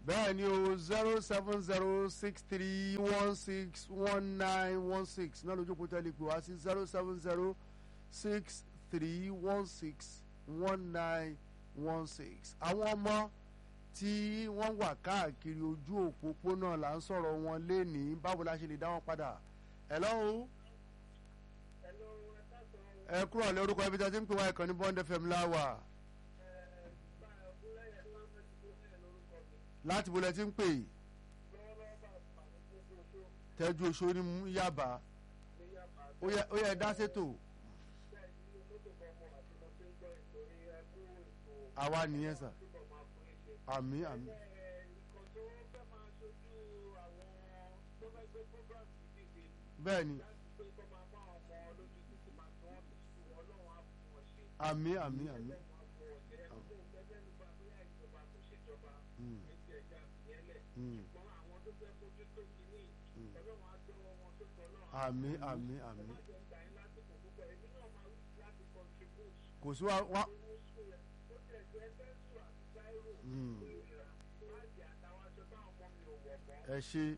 bẹ́ẹ̀ ni o zero seven zero six three one six one nine one six náà lójú òpótá lè pè wá sí zero seven zero six three one six one nine one six àwọn ọmọ tí wọ́n wà káàkiri ojú òpópónà là ń sọ̀rọ̀ wọn lénìí báwo la ṣe lè dá wọn padà hello ẹ kúrò lé orúkọ ibi tí a ti ń pè wá ìkànnì bond fm láwà láti bolẹ̀ tí ń pè tẹ́jú oṣù ní yaba ó yẹ dá sétò àwa nìyẹn sà àmì àmì. bẹ́ẹ̀ ni àmì àmì àmì. àmì àmì àmì. kò sí wa wa. ẹ ṣe.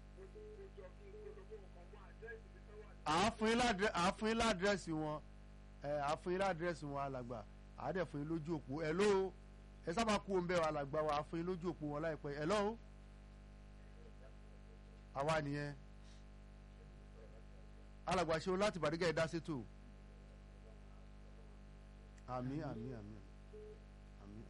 àáfún yín ládírẹ́sì wọn ẹ àáfún yín ládírẹ́sì wọn alàgbà àádẹ́fún yín lójú òpó ẹ ló ẹ sábà kú òun bẹ́ẹ̀ alàgbà wa àáfún yín lójú òpó wọn láìpẹ́ ẹ lọ́wọ́ àwa nìyẹn alàgbà ṣe o láti bàdígà ẹ dá sétò àmì àmì àmì àmì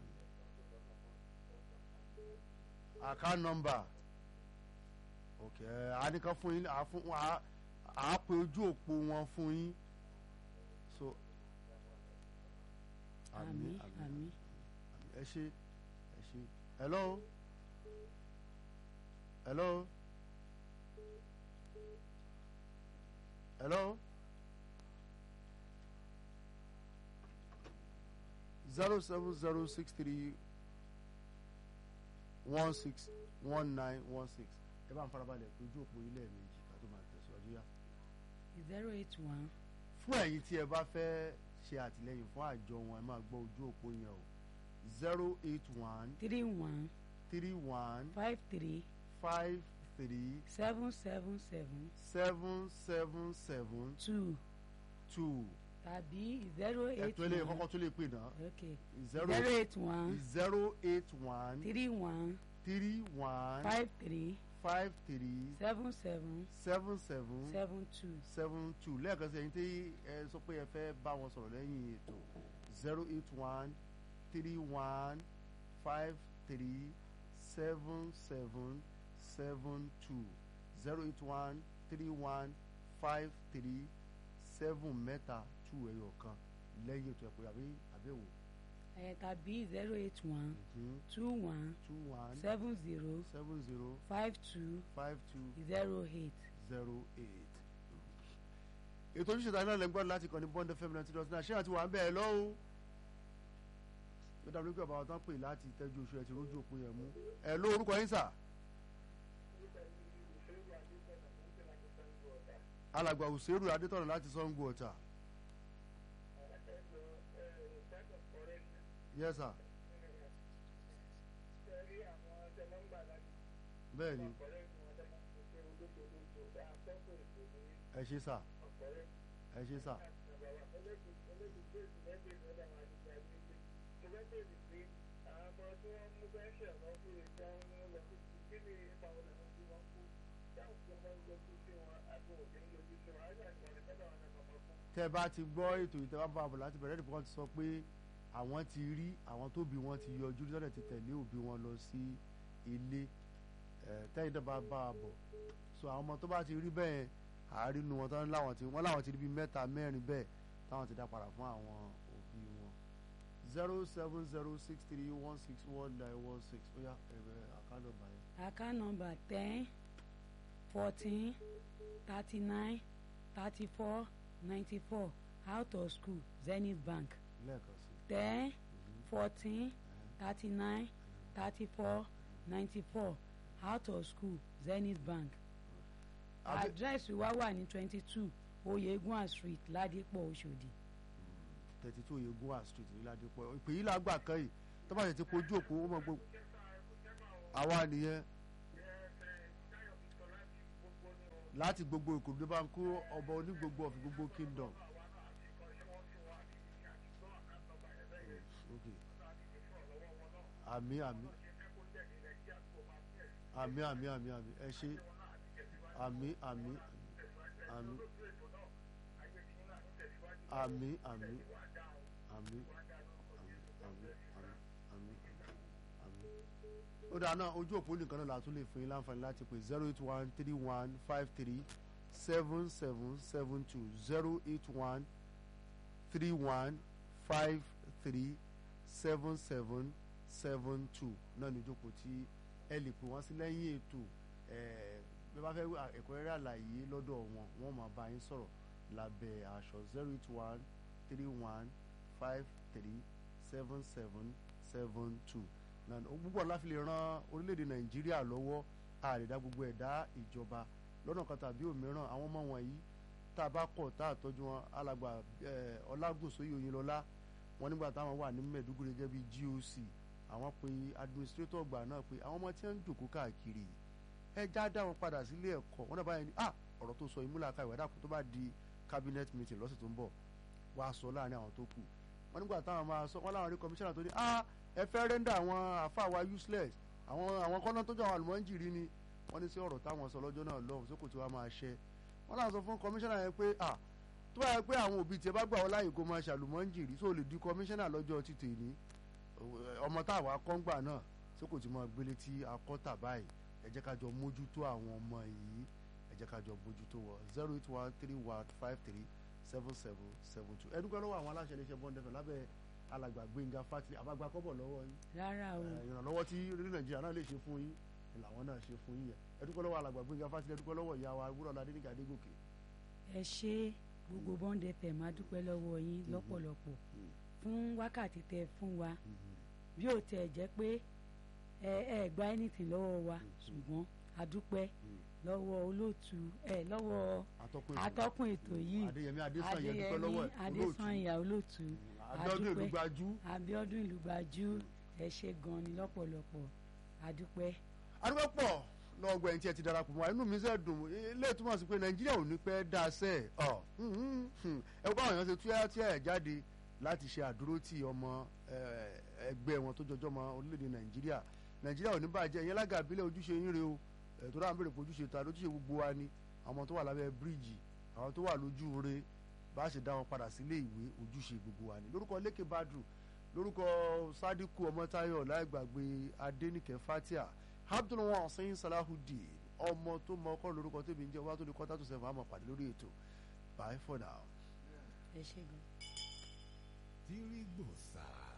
àká nọ́mbà ok àníkan fún yín àfún àápè ojú òpó wọn fún yín so àmì àmì àmì ẹ ṣe ẹ ṣe hello hello. hello zero seven zero six three one six one nine one six ẹ bá ń farabalẹ̀ ojú òpó ilé méjì ká tó máa tẹ̀síwájú yá. zero eight one. fún ẹ̀yin tí ẹ bá fẹ́ ṣe àtìlẹ́yìn fún àjọ wọn ẹ máa gbọ́ ojú òpó yẹn o zero eight one three one three one five three five three seven seven seven seven seven seven two two tàbí zero eight ẹ̀tọ́ ilé kọ́kọ́ tó lè pè náà okay zero zero eight one zero eight one three one three one five three five three seven seven seven seven seven two seven two lẹ́ẹ̀kan sí ẹ̀yin tí ẹ sọ pé ẹ fẹ́ bá wọn sọ̀rọ̀ lẹ́yìn ètò zero eight one three one five three seven seven seven two zero eight one three one five three seven mẹ́ta two ẹyọ kan lẹ́yìn ètò ẹ̀pọ̀ àbí àbẹ̀wò ẹ̀ tàbí zero eight one two one two one seven zero seven zero five two five two zero eight. zero eight. ètò ojúṣe tàbí náà lè ń gbọ́dọ̀ láti kàn ní bond fm ninety dot nine ṣé àti wà ń bẹ́ẹ̀ lọ́wọ́ ó dàbí pé bàbá tán pè láti tẹ́jú oṣù ẹ̀ tí rójú òpin yẹn mú ẹ̀ ló orúkọ yín sà. alàgbà òṣèrú adétọ̀nà láti sango ọ̀tà. yes sir. bẹ́ẹ̀ ni ẹ ṣe sà ẹ ṣe sà. tẹ bá ti gbọ́ ètò ìtẹ́wá bá bọ̀ láti bẹ̀rẹ̀ nìkan ti sọ pé àwọn ti rí àwọn tóbi wọn ti yọjú lọ́dẹ̀ ti tẹ̀lé òbí wọn lọ sí ilé tẹ́yìn tó bá bá a bọ̀ so àwọn ọmọ tó bá ti rí bẹ́ẹ̀ àárín nu wọn tán láwọn ti wọ́n láwọn ti rí bíi mẹ́ta mẹ́rin bẹ́ẹ̀ táwọn ti dá padà fún àwọn òbí wọn zero seven zero six three one six one nine one six ó yá ẹ̀rẹ̀ àkànnà báyìí. account number ten fourteen thirty nine thirty four ninety four out of school zenith bank lẹ́ẹ̀kan sí ten fourteen thirty nine thirty four ninety four out of school zenith bank Àbí- address wa wà ní twenty two oyegun street ládìpọ̀ Òṣòdì thirty two yegun street ní ládìpọ̀ ìpè yìí làgbà kan yìí tó bá yẹ ti kojú òpó ó mọ̀ gbogbo àwa nìyẹn láti gbogbo ìkòròdú bá ń kó ọba onígbogbo of gbogbo kingdom. Okay. àmì àmì àmì àmì àmì àmì ẹ ṣe àmì àmì àmì àmì àmì àmì àmì àmì àmì àmì. ó dáa náà ojú òpó nìkan náà la tún lè fún yín láǹfààní láti pè zero eight one three one five three seven seven seven two zero eight one three one five three seven seven seven two náà ní ìjókòó tí ẹ lè pè wọ́n sí lẹ́yìn ètò bí wọ́n bá fẹ́ ẹ̀kúnrẹ́rẹ́ àlàyé lọ́dọ̀ wọn wọ́n máa bá yín sọ̀rọ̀ lábẹ́ aṣọ zero eight one three one five three seven seven seven two náà gbogbo ọ̀la fi lè ran orílẹ̀-èdè nàìjíríà lọ́wọ́ àrídá gbogbo ẹ̀dá ìjọba lọ́nà kan tàbí òmíràn àwọn ọmọ wọ̀nyí tá a bá kọ̀ tá a tọ́jú wọn alàgbà ọlágùnsóyè oyinlọ́lá wọn nígbà táwọn wà ní mẹ́ẹ̀dúgùrì gẹ́gẹ́ bí GOC àwọn pe administrator ọgbà náà pé àwọn ọmọ tí wọ́n ń jòkó káàkiri ẹ já dá wọn padà sílé ẹ̀kọ́ wọn náà báyìí ní ah ọ̀rọ̀ tó sọ ìmúlàkà ìwádà kó tó bá di cabinet meeting lọ́sẹ̀ tó ń bọ̀ wá sọ láàrin àwọn tó kù wọn nígbà táwọn máa sọ wọn láwọn rí commissioner tó ní ah ẹ fẹ́ rẹ́ndà àwọn àfa wa useless àwọn àwọn kọ́nà tó jọ àwọn àlùmọ́ǹjìrì ni wọ́n ní sí ọ̀rọ̀ táwọn sọ lọ́jọ́ náà lọ́hùn sókò tí wọ́n máa ṣẹ́ wọ́n láwọn sọ fún commissioner yẹn pé ah tó bá yẹ pé àwọn òbí tiẹ̀ bá gbà wọ́n láàyè kó máa ṣàlùmọ́ǹjìrì tó lè di commissioner lọ́jọ́ títì ní ọmọ táwa kọ́ngbà náà sókò tí wọ́n gbélé tí akọ́tà báyìí ẹ jẹ́ ká jọ mójútó àwọn ọmọ yìí ẹ jẹ́ ká jọ mójútó wọ zero eight one three one five three seven seven seven two ẹdúgbò lọ́wọ́ àwọn aláṣẹ iléeṣẹ́ bọ́ńdẹ́fẹ̀ lábẹ́ alàgbà gbẹ̀ngà fati àbágbá kọ́bọ̀ lọ́wọ́ yín rárá o ìrànlọ́wọ́ tí orílẹ̀ nàìjíríà náà lè ṣe fún yín làwọn náà ṣe fún yín yẹn ẹdúgbò lọ́wọ́ alàgbà gbẹ̀ngà fati ẹdúgbò lọ́wọ́ ìyá wa wúrọ̀ ládé nígbà dégòkè. ẹ ṣe gbogbo bond fm máa dúpẹ́ lọ́wọ́ yín lọ́pọ̀lọpọ̀ fún wákàtí tẹ fún wa bí ó tẹ̀ jẹ́ pé ẹ ẹ gba anything lọ́wọ́ wa ṣùgbọ́n a dúpẹ́ lọ́wọ́ olóòtú ẹ lọ́wọ́ atọ́kùn ètò yìí adéyẹmí adésànyà dúpẹ́ lọ́wọ́ adésànyà olóòtú abiodun ìlúgbajú abiodun ìlúgbajú ẹ ṣe gan ni lọ́pọ̀lọpọ̀ adúpẹ́. adúpẹ́ pọ̀ lọ́gbọ̀ ẹni tí ẹ ti darapọ̀ mọ́ inú mi ṣe dùn ilé ìtumọ̀ sí pé nàìjíríà ò ní pẹ́ dá sẹ́ ọ̀ ẹ kó àwọn èèyàn ṣe túyà tí ẹ jáde láti ṣe àdúró tí ọmọ ẹgbẹ́ wọn tó jọjọ́ mọ́ orílẹ̀-èdè nàìjíríà nàìjíríà ò ní bàjẹ́ ìyẹn lága àbílẹ̀ ojúṣe yín re o tó dáhùn béèrè pé ojúṣe ta lójúṣe gbogbo wa ni àwọn tó wà lábẹ́ bíríìjì àwọn tó wà lójú re bá a ṣe dá wọn padà sílé ìwé ojúṣe gbogbo wa ni lórúkọ lékè badru lórúkọ sadiku ọmọtayọ láìgbàgbé adẹnìkẹ fatia abdulwọn ọsẹyìn salahudeen ọmọ tó mọ ọkọ lórúkọ tèmi ń jẹ ọba tó ní kọta tó sẹfún àmọ́ pàdé lórí ètò bye for now. ẹ ṣe gan. tírígbòsà.